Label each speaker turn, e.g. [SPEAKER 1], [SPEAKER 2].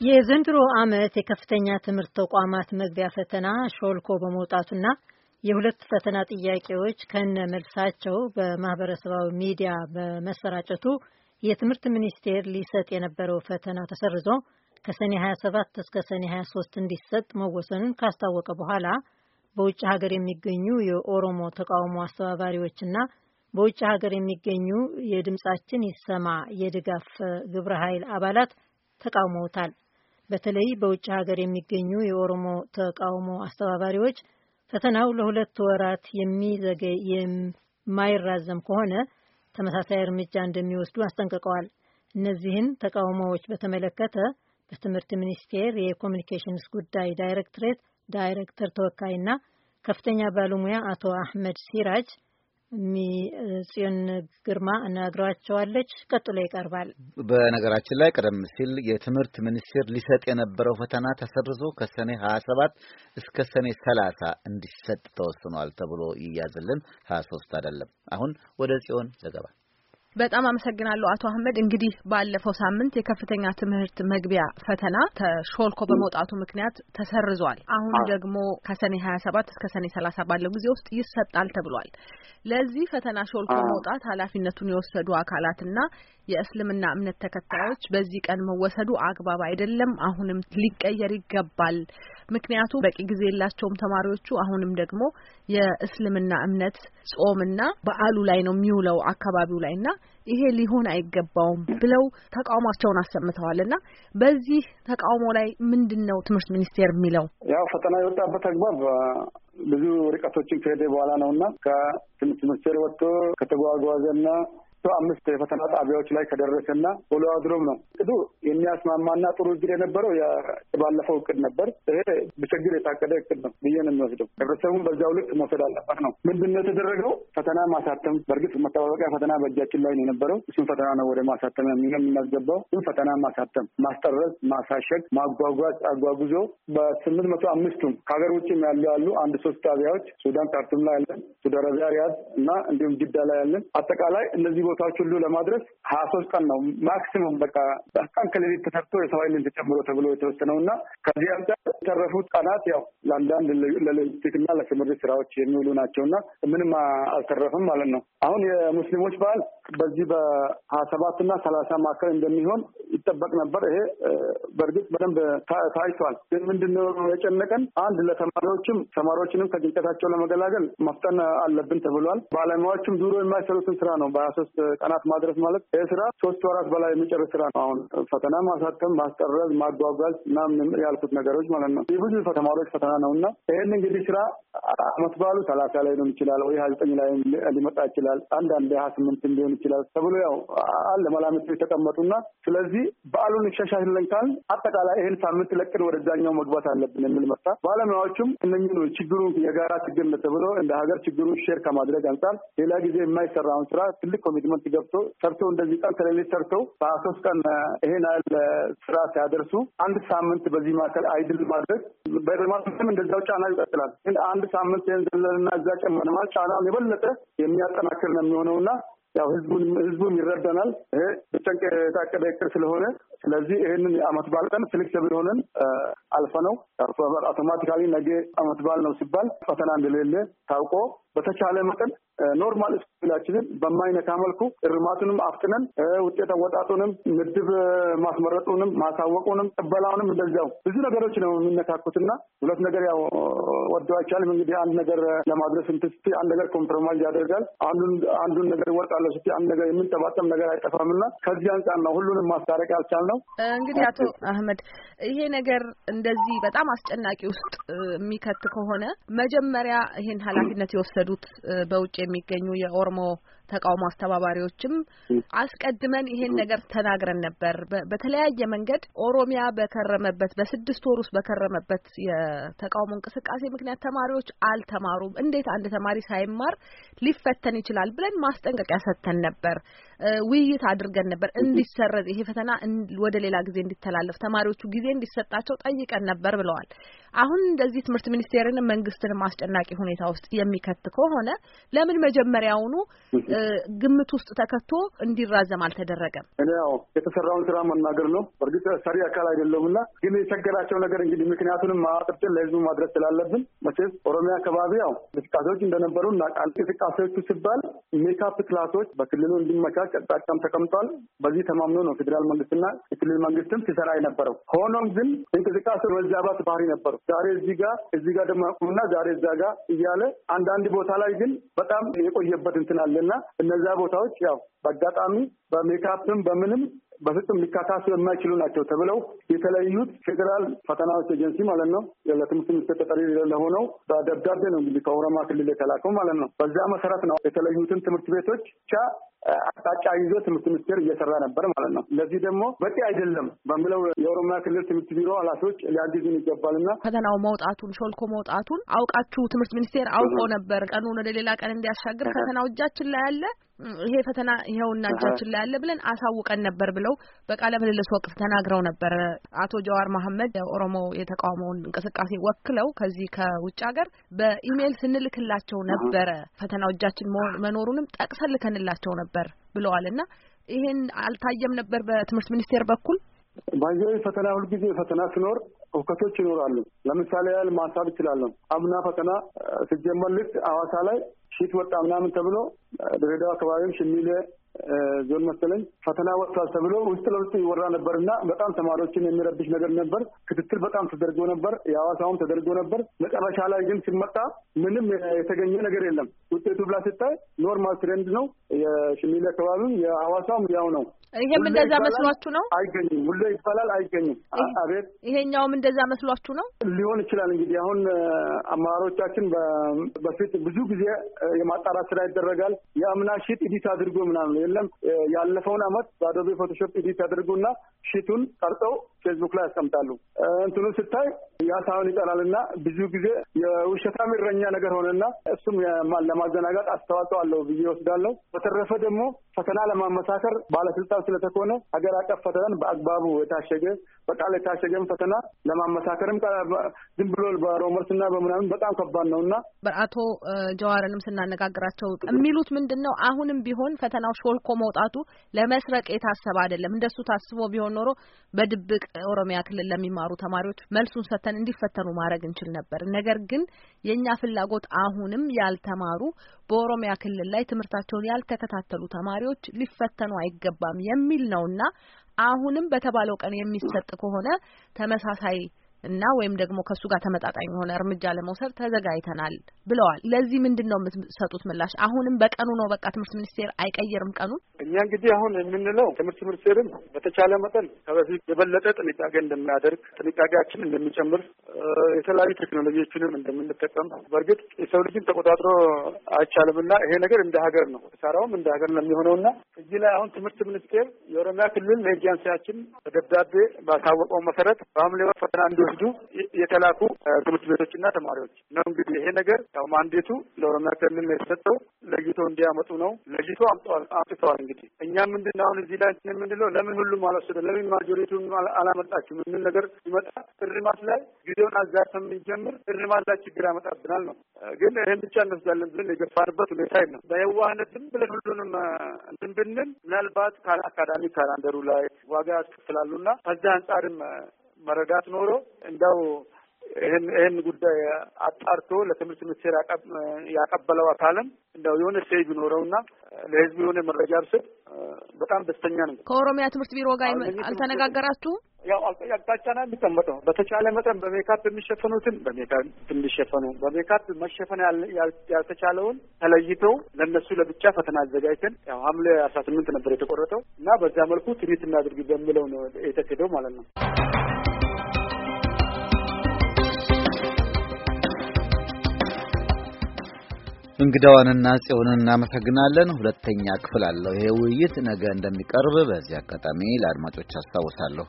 [SPEAKER 1] የዘንድሮ ዓመት የከፍተኛ ትምህርት ተቋማት መግቢያ ፈተና ሾልኮ በመውጣቱና የሁለት ፈተና ጥያቄዎች ከነ መልሳቸው በማህበረሰባዊ ሚዲያ በመሰራጨቱ የትምህርት ሚኒስቴር ሊሰጥ የነበረው ፈተና ተሰርዞ ከሰኔ 27 እስከ ሰኔ 23 እንዲሰጥ መወሰኑን ካስታወቀ በኋላ በውጭ ሀገር የሚገኙ የኦሮሞ ተቃውሞ አስተባባሪዎችና በውጭ ሀገር የሚገኙ የድምጻችን ይሰማ የድጋፍ ግብረ ኃይል አባላት ተቃውመውታል። በተለይ በውጭ ሀገር የሚገኙ የኦሮሞ ተቃውሞ አስተባባሪዎች ፈተናው ለሁለት ወራት የሚዘገይ የማይራዘም ከሆነ ተመሳሳይ እርምጃ እንደሚወስዱ አስጠንቅቀዋል። እነዚህን ተቃውሞዎች በተመለከተ በትምህርት ሚኒስቴር የኮሚኒኬሽንስ ጉዳይ ዳይሬክቶሬት ዳይሬክተር ተወካይና ከፍተኛ ባለሙያ አቶ አህመድ ሲራጅ ጽዮን ግርማ አነጋግሯቸዋለች። ቀጥሎ ይቀርባል።
[SPEAKER 2] በነገራችን ላይ ቀደም ሲል የትምህርት ሚኒስቴር ሊሰጥ የነበረው ፈተና ተሰርዞ ከሰኔ ሀያ ሰባት እስከ ሰኔ ሰላሳ እንዲሰጥ ተወስኗል ተብሎ ይያዝልን ሀያ ሶስት አይደለም። አሁን ወደ ጽዮን ዘገባ
[SPEAKER 3] በጣም አመሰግናለሁ አቶ አህመድ። እንግዲህ ባለፈው ሳምንት የከፍተኛ ትምህርት መግቢያ ፈተና ተሾልኮ በመውጣቱ ምክንያት ተሰርዟል። አሁን ደግሞ ከሰኔ ሀያ ሰባት እስከ ሰኔ ሰላሳ ባለው ጊዜ ውስጥ ይሰጣል ተብሏል። ለዚህ ፈተና ሾልኮ መውጣት ኃላፊነቱን የወሰዱ አካላትና የእስልምና እምነት ተከታዮች በዚህ ቀን መወሰዱ አግባብ አይደለም፣ አሁንም ሊቀየር ይገባል። ምክንያቱ በቂ ጊዜ የላቸውም ተማሪዎቹ። አሁንም ደግሞ የእስልምና እምነት ጾምና በዓሉ ላይ ነው የሚውለው አካባቢው ላይ እና ይሄ ሊሆን አይገባውም ብለው ተቃውሟቸውን አሰምተዋል። እና በዚህ ተቃውሞ ላይ ምንድን ነው ትምህርት ሚኒስቴር የሚለው?
[SPEAKER 4] ያው ፈተና የወጣበት አግባብ ብዙ ርቀቶችን ከሄደ በኋላ ነው እና ከትምህርት ሚኒስቴር ወጥቶ ከተጓጓዘና አምስት የፈተና ጣቢያዎች ላይ ከደረሰና ውሎ አድሮም ነው እቅዱ የሚያስማማና ጥሩ እቅድ የነበረው የባለፈው እቅድ ነበር። ይሄ በችግር የታቀደ እቅድ ነው ብዬ ነው የሚወስደው። ህብረተሰቡን በዚያው ልክ መውሰድ አለበት ነው። ምንድን ነው የተደረገው? ፈተና ማሳተም። በእርግጥ መጠባበቂያ ፈተና በእጃችን ላይ ነው የነበረው። እሱም ፈተና ነው ወደ ማሳተም የምናስገባው። ግን ፈተና ማሳተም፣ ማስጠረዝ፣ ማሳሸግ፣ ማጓጓዝ አጓጉዞ በስምንት መቶ አምስቱም ከሀገር ውጭም ያሉ ያሉ አንድ ሶስት ጣቢያዎች ሱዳን ካርቱም ላይ ያለን፣ ሳውዲ አረቢያ ሪያድ እና እንዲሁም ጅዳ ላይ ያለን አጠቃላይ እነዚህ ቦታዎች ሁሉ ለማድረስ ሀያ ሶስት ቀን ነው ማክሲሙም በቃ ቀን ከሌሊት ተሰርቶ የሰው ኃይልን ተጨምሮ ተብሎ የተወሰነው እና ከዚህ አንጻር የተረፉት ቀናት ያው ለአንዳንድ ለሎጂስቲክና ለስምሪት ስራዎች የሚውሉ ናቸው እና ምንም አልተረፍም ማለት ነው። አሁን የሙስሊሞች በዓል በዚህ በሀያ ሰባት እና ሰላሳ መካከል እንደሚሆን ይጠበቅ ነበር። ይሄ በእርግጥ በደንብ ታይቷል። ግን ምንድነው የጨነቀን አንድ ለተማሪዎችም ተማሪዎችንም ከጭንቀታቸው ለመገላገል መፍጠን አለብን ተብሏል። ባለሙያዎችም ዱሮ የማይሰሩትን ስራ ነው በሀያ ሶስት ቀናት ማድረስ ማለት ይህ ስራ ሶስት ወራት በላይ የሚጨርስ ስራ ነው። አሁን ፈተና ማሳተም፣ ማስጠረዝ፣ ማጓጓዝ ምናምን ያልኩት ነገሮች ማለት ነው። የብዙ ተማሪዎች ፈተና ነው እና ይህን እንግዲህ ስራ አመት በዓሉ ሰላሳ ላይ ሊሆን ይችላል ወይ ሀያ ዘጠኝ ላይ ሊመጣ ይችላል። አንዳንድ ሀያ ስምንት ሊሆን ይችላል ተብሎ ያው አለ መላምት የተቀመጡና ስለዚህ በዓሉን ይሻሻልን ካል አጠቃላይ ይህን ሳምንት ለቅድ ወደዛኛው መግባት አለብን የሚል መጣ። ባለሙያዎችም እነኝኑ ችግሩ የጋራ ችግር ተብሎ እንደ ሀገር ችግሩን ሼር ከማድረግ አንጻር ሌላ ጊዜ የማይሰራውን ስራ ትልቅ ኮሚትመንት ገብቶ ሰርቶ እንደዚህ ቀን ከሌሊት ሰርተው በሀያ ሶስት ቀን ይሄን ያህል ስራ ሲያደርሱ አንድ ሳምንት በዚህ መካከል አይድል ማድረግ በልማትም እንደዛው ጫና ይቀጥላል። ግን አንድ ሳምንት ይህን ዘለልና እዛ ጨመር ማለት ጫናውን የበለጠ የሚያጠናክር ነው የሚሆነውና ያው ህዝቡን ህዝቡም ይረዳናል። ይሄ በጨንቅ የታቀደ እቅድ ስለሆነ ስለዚህ ይህንን የአመት በዓል ቀን ፍሌክሲብል ሆነን አልፈ ነው አውቶማቲካሊ ነገ አመት በዓል ነው ሲባል ፈተና እንደሌለ ታውቆ በተቻለ መጠን ኖርማል ስኩላችንን በማይነካ መልኩ እርማቱንም አፍጥነን ውጤት አወጣጡንም ምድብ ማስመረጡንም ማሳወቁንም ቅበላውንም እንደዚያው ብዙ ነገሮች ነው የሚነካኩትና ሁለት ነገር ያው ወዶ አይቻልም። እንግዲህ አንድ ነገር ለማድረስ እንትን ስትይ አንድ ነገር ኮምፕሮማይዝ ያደርጋል። አንዱን አንዱን ነገር እወጣለሁ ስትይ አንድ ነገር የምንጠባጠም ነገር አይጠፋምና ከዚህ አንጻር ነው ሁሉንም ማስታረቅ ያልቻልነው።
[SPEAKER 3] እንግዲህ አቶ አህመድ ይሄ ነገር እንደዚህ በጣም አስጨናቂ ውስጥ የሚከት ከሆነ መጀመሪያ ይሄን ኃላፊነት የወሰዱት በውጭ የሚገኙ የኦሮሞ ተቃውሞ አስተባባሪዎችም አስቀድመን ይሄን ነገር ተናግረን ነበር። በተለያየ መንገድ ኦሮሚያ በከረመበት በስድስት ወር ውስጥ በከረመበት የተቃውሞ እንቅስቃሴ ምክንያት ተማሪዎች አልተማሩም። እንዴት አንድ ተማሪ ሳይማር ሊፈተን ይችላል ብለን ማስጠንቀቂያ ሰጥተን ነበር። ውይይት አድርገን ነበር እንዲሰረዝ ይሄ ፈተና ወደ ሌላ ጊዜ እንዲተላለፍ ተማሪዎቹ ጊዜ እንዲሰጣቸው ጠይቀን ነበር ብለዋል። አሁን እንደዚህ ትምህርት ሚኒስቴርንም መንግስትንም አስጨናቂ ሁኔታ ውስጥ የሚከት ከሆነ ለምን መጀመሪያውኑ ግምት ውስጥ ተከቶ እንዲራዘም አልተደረገም?
[SPEAKER 4] እኔ ያው የተሰራውን ስራ መናገር ነው። በእርግጥ ሰሪ አካል አይደለሁም እና ግን የቸገራቸው ነገር እንግዲህ ምክንያቱንም ማጥርትን ለህዝቡ ማድረስ ስላለብን መቼስ ኦሮሚያ አካባቢ ያው እንቅስቃሴዎች እንደነበሩ እናውቃለን። እንቅስቃሴዎቹ ሲባል ሜካፕ ክላሶች በክልሉ እንዲመቻች አቅጣጫም ተቀምጧል። በዚህ ተማምኖ ነው ፌዴራል መንግስትና የክልል መንግስትም ሲሰራ የነበረው። ሆኖም ግን እንቅስቃሴ መዛባት ባህሪ ነበሩ። ዛሬ እዚህ ጋር እዚህ ጋር ደግሞ ያቁሙና ዛሬ እዛ ጋር እያለ አንዳንድ ቦታ ላይ ግን በጣም የቆየበት እንትን አለና እነዚያ ቦታዎች ያው በአጋጣሚ በሜካፕም በምንም በፍጹም ሊካካሱ የማይችሉ ናቸው ተብለው የተለዩት ፌዴራል ፈተናዎች ኤጀንሲ ማለት ነው ለትምህርት ሚኒስቴር ተጠሪ ለሆነው በደብዳቤ ነው እንግዲህ ከኦሮሚያ ክልል የተላከው ማለት ነው። በዚያ መሰረት ነው የተለዩትን ትምህርት ቤቶች ብቻ አቅጣጫ ይዞ ትምህርት ሚኒስቴር እየሰራ ነበር ማለት ነው። ለዚህ ደግሞ በቂ አይደለም በሚለው የኦሮሚያ ክልል ትምህርት ቢሮ ኃላፊዎች ሊያግዙን ይገባልና
[SPEAKER 3] ፈተናው መውጣቱን ሾልኮ መውጣቱን አውቃችሁ ትምህርት ሚኒስቴር አውቆ ነበር ቀኑን ወደ ሌላ ቀን እንዲያሻግር ፈተናው እጃችን ላይ አለ ይሄ ፈተና ይኸውና እጃችን ላይ ያለ ብለን አሳውቀን ነበር ብለው በቃለ ምልልስ ወቅት ተናግረው ነበር። አቶ ጀዋር መሐመድ የኦሮሞ የተቃውሞውን እንቅስቃሴ ወክለው ከዚህ ከውጭ ሀገር በኢሜይል ስንልክላቸው ነበረ ፈተናው እጃችን መኖሩንም ጠቅሰን ልከንላቸው ነበር ብለዋል። እና ይሄን አልታየም ነበር በትምህርት ሚኒስቴር በኩል
[SPEAKER 4] ባየው ፈተና ሁልጊዜ ፈተና ሲኖር እውከቶች ይኖራሉ። ለምሳሌ ያህል ማንሳት እችላለሁ። አምና ፈተና ሲጀመር ልክ ሐዋሳ ላይ ሺት ወጣ ምናምን ተብሎ ድሬዳዋ አካባቢም ሽሚሌ ዞን መሰለኝ ፈተና ወጥቷል ተብሎ ውስጥ ለውስጥ ይወራ ነበር እና በጣም ተማሪዎችን የሚረብሽ ነገር ነበር። ክትትል በጣም ተደርጎ ነበር። የሐዋሳውም ተደርጎ ነበር። መጨረሻ ላይ ግን ሲመጣ ምንም የተገኘ ነገር የለም። ውጤቱ ብላ ስታይ ኖርማል ትሬንድ ነው። የሽሚሌ አካባቢም የሐዋሳውም ያው ነው።
[SPEAKER 3] ይሄም እንደዛ መስሏችሁ ነው?
[SPEAKER 4] አይገኝም። ሁሌ ይባላል አይገኝም። አቤት
[SPEAKER 3] ይሄኛውም እንደዛ መስሏችሁ ነው?
[SPEAKER 4] ሊሆን ይችላል እንግዲህ አሁን አመራሮቻችን በፊት ብዙ ጊዜ የማጣራት ስራ ይደረጋል። የአምና ሺት ኢዲት አድርጎ ምናምን የለም ያለፈውን አመት በአዶቤ ፎቶሾፕ ኢዲት አድርጉና ሺቱን ቀርጸው ፌስቡክ ላይ ያስቀምጣሉ። እንትኑ ስታይ ያ ሳይሆን ይቀራል እና ብዙ ጊዜ የውሸታም እረኛ ነገር ሆነና እሱም ለማዘናጋት አስተዋጽኦ አለው ብዬ ወስዳለሁ። በተረፈ ደግሞ ፈተና ለማመሳከር ባለስልጣን ስለተኮነ ሀገር አቀፍ ፈተናን በአግባቡ የታሸገ በቃል የታሸገም ፈተና ለማመሳከርም ዝም ብሎ በሮመርስ እና በምናምን በጣም ከባድ ነው እና
[SPEAKER 3] አቶ ጀዋርንም ስናነጋግራቸው የሚሉት ምንድን ነው አሁንም ቢሆን ፈተናው ሾልኮ መውጣቱ ለመስረቅ የታሰበ አይደለም። እንደሱ ታስቦ ቢሆን ኖሮ በድብቅ ኦሮሚያ ክልል ለሚማሩ ተማሪዎች መልሱን ሰጥተን እንዲፈተኑ ማድረግ እንችል ነበር። ነገር ግን የእኛ ፍላጎት አሁንም ያልተማሩ በኦሮሚያ ክልል ላይ ትምህርታቸውን ያልተከታተሉ ተማሪዎች ሊፈተኑ አይገባም የሚል ነውና አሁንም በተባለው ቀን የሚሰጥ ከሆነ ተመሳሳይ እና ወይም ደግሞ ከእሱ ጋር ተመጣጣኝ የሆነ እርምጃ ለመውሰድ ተዘጋጅተናል ብለዋል። ለዚህ ምንድን ነው የምትሰጡት ምላሽ? አሁንም በቀኑ ነው በቃ ትምህርት ሚኒስቴር አይቀይርም ቀኑን?
[SPEAKER 4] እኛ እንግዲህ አሁን የምንለው ትምህርት ሚኒስቴርም በተቻለ መጠን ከበፊት የበለጠ ጥንቃቄ እንደሚያደርግ ጥንቃቄያችን እንደሚጨምር የተለያዩ ቴክኖሎጂዎችንም እንደምንጠቀም በእርግጥ የሰው ልጅን ተቆጣጥሮ አይቻልምና ይሄ ነገር እንደ ሀገር ነው ሰራውም እንደ ሀገር ነው የሚሆነውና እዚህ ላይ አሁን ትምህርት ሚኒስቴር የኦሮሚያ ክልል ለኤጀንሲያችን በደብዳቤ ባሳወቀው መሰረት በሐምሌ ወር ፈተና እንዲወስዱ የተላኩ ትምህርት ቤቶችና ተማሪዎች ነው። እንግዲህ ይሄ ነገር ያው ማንዴቱ ለኦሮሚያ ክልል ነው የተሰጠው። ለይቶ እንዲያመጡ ነው። ለይቶ አምጥተዋል። እንግዲህ እኛ ምንድን ነው አሁን እዚህ ላይ የምንለው ለምን ሁሉም አልወሰደ ለምን ማጆሪቱን አላመጣችሁም የሚል ነገር ሲመጣ እርማት ላይ ጊዜውን አዛርተን ብንጀምር እርማት ላይ ችግር ያመጣብናል ነው። ግን ይህን ብቻ እንወስዳለን ብለን የገፋንበት ሁኔታ የለም። በየዋህነት ዝም ብለን ሁሉንም እንትን ብንል ምናልባት አካዳሚ ካላንደሩ ላይ ዋጋ ያስከፍላሉና ከዛ አንጻርም መረዳት ኖሮ እንደው ይህን ይህን ጉዳይ አጣርቶ ለትምህርት ሚኒስቴር ያቀበለው አካልም እንደው የሆነ ሴይ ቢኖረውና ለሕዝቡ የሆነ መረጃ ብስጥ በጣም ደስተኛ ነው።
[SPEAKER 3] ከኦሮሚያ ትምህርት ቢሮ ጋር አልተነጋገራችሁም?
[SPEAKER 4] ያው አቅጣጫ ነው የሚቀመጠው። በተቻለ መጠን በሜካፕ የሚሸፈኑትን በሜካፕ እንዲሸፈኑ፣ በሜካፕ መሸፈን ያልተቻለውን ተለይተው ለእነሱ ለብቻ ፈተና አዘጋጅተን ያው ሐምሌ አስራ ስምንት ነበር የተቆረጠው እና በዚያ መልኩ ትሪት እናድርግ በሚለው ነው የተኬደው ማለት ነው።
[SPEAKER 2] እንግዳዋንና ጽዮንን እናመሰግናለን። ሁለተኛ ክፍል አለው ይሄ ውይይት ነገ እንደሚቀርብ በዚህ አጋጣሚ ለአድማጮች አስታውሳለሁ።